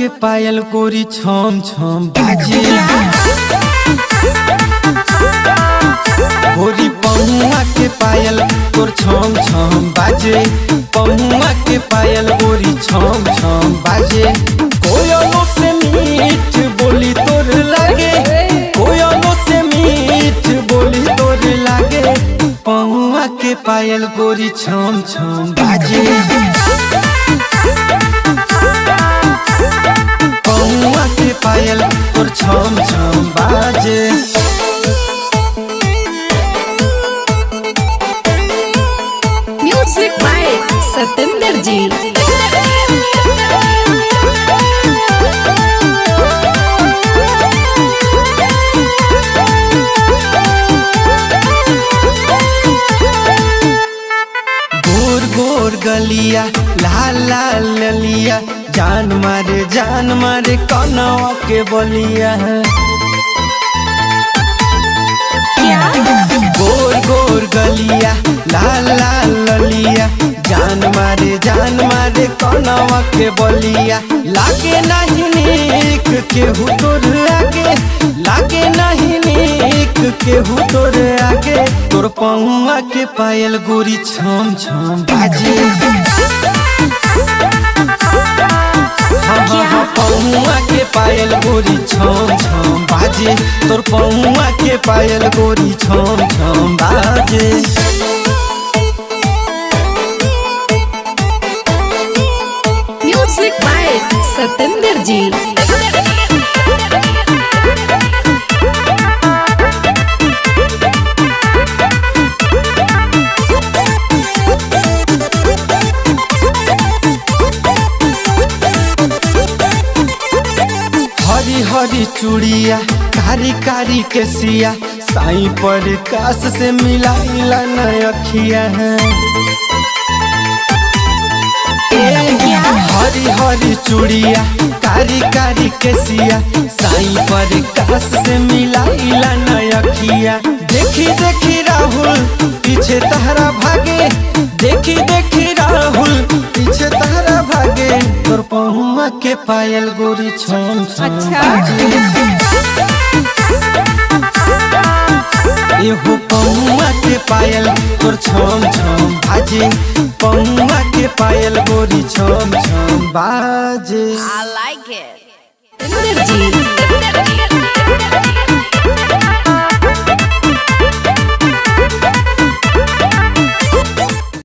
के पायल गोरी छम छम बाजे गोरी पहुआ के पायल तोर छम छम बाजे पहुआ के पायल गोरी छम छम बाजे कोयलो से मीठ बोली तोर लागे कोयलो से मीठ बोली तोर लागे पहुआ के पायल गोरी छम छम बाजे पहुआ के पायल तोर छम छम बाजे म्यूजिक बाय सतेंद्र जी गोर गोर गलिया लाल लाल ललिया जान मारे जान मारे कनवा के बलिया गोर गोर गलिया लाल लाल ललिया जान मारे जान मारे कनवा के बलिया लागे नहीं नीक केहू तोर आगे लागे नहीं नीक केहू तोर आगे तोर पहुआ के पायल गोरी छम छम बाजे हाँ हाँ हाँ पहुआ के पायल गोरी छम छम बाजे तोर पहुआ के पायल गोरी छम छम बाजे म्यूजिक बाय सतेंद्र जी हरी हरी चूड़िया कारी कारी के सिया साई पर कास से मिलाइला न अखिया हरी हरी चूड़िया कारी कारी के सिया साई पर कास से मिलाइला न अखिया देखी देखी राहुल पीछे तहरा भागे देखी देखी राहुल पीछे तहरा भागे तोर पहुआ के पायल गोरी छम छम अच्छा। बाजे। एहो पहुआ के पायल तोर छम छम बाजे पहुआ के पायल गोरी छम छम बाजे सतेंद्र जी